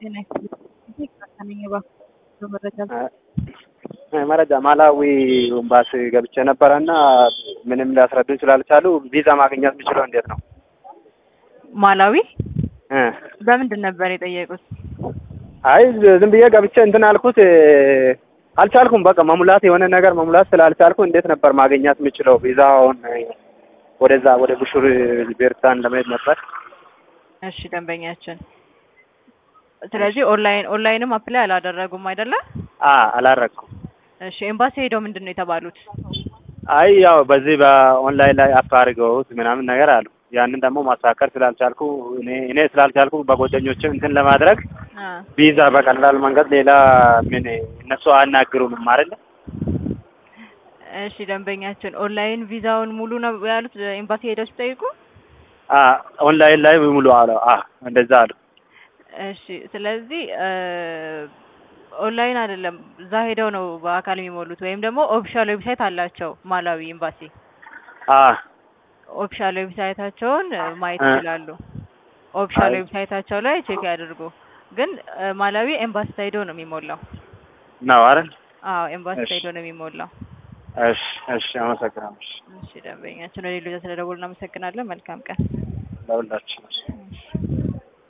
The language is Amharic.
ጤና ይስጥልኝ ከነኝ እባክዎ መረጃ መረጃ ማላዊ ኤምባሲ ገብቼ ነበረ እና ምንም ሊያስረዱኝ ስላልቻሉ ቪዛ ማግኘት የምችለው እንዴት ነው? ማላዊ እ በምንድን ነበር የጠየቁት? አይ ዝም ብዬ ገብቼ እንትን አልኩት አልቻልኩም። በቃ መሙላት የሆነ ነገር መሙላት ስላልቻልኩ እንዴት ነበር ማግኘት የምችለው ቪዛውን? ወደዛ ወደ ቡሹር ቤርታን ለመሄድ ነበር። እሺ ደንበኛችን፣ ስለዚህ ኦንላይን ኦንላይንም አፕላይ አላደረጉም አይደለ? አ አላረኩም። እሺ ኤምባሲ ሄደው ምንድን ነው የተባሉት? አይ ያው በዚህ በኦንላይን ላይ አፕ አድርገውት ምናምን ነገር አሉ። ያንን ደግሞ ማስተካከል ስላልቻልኩ እኔ እኔ ስላልቻልኩ በጓደኞችም እንትን ለማድረግ አ ቪዛ በቀላል መንገድ ሌላ ምን እነሱ አያናግሩንም አይደለ? እሺ ደንበኛችን፣ ኦንላይን ቪዛውን ሙሉ ነው ያሉት ኤምባሲ ሄደው ሲጠይቁ? አ ኦንላይን ላይ ሙሉ አለ። አ እንደዛ አሉ። እሺ ስለዚህ ኦንላይን አይደለም እዛ ሄደው ነው በአካል የሚሞሉት፣ ወይም ደግሞ ኦፊሻል ዌብሳይት አላቸው ማላዊ ኤምባሲ። አ ኦፊሻል ዌብሳይታቸውን ማየት እ ይችላሉ። ኦፊሻል አይ ዌብሳይታቸው ላይ ቼክ ያድርጉ። ግን ማላዊ ኤምባሲ ሄዶ ነው የሚሞላው። ነው አይደል? አዎ ኤምባሲ እሺ ሄዶ ነው የሚሞላው። እሺ እሺ፣ አመሰግናለሁ። እሺ፣ እሺ ደንበኛችን፣ ወደ ሌሎች ስለደወሉ እናመሰግናለን። መልካም ቀን። ለሁላችን እሺ።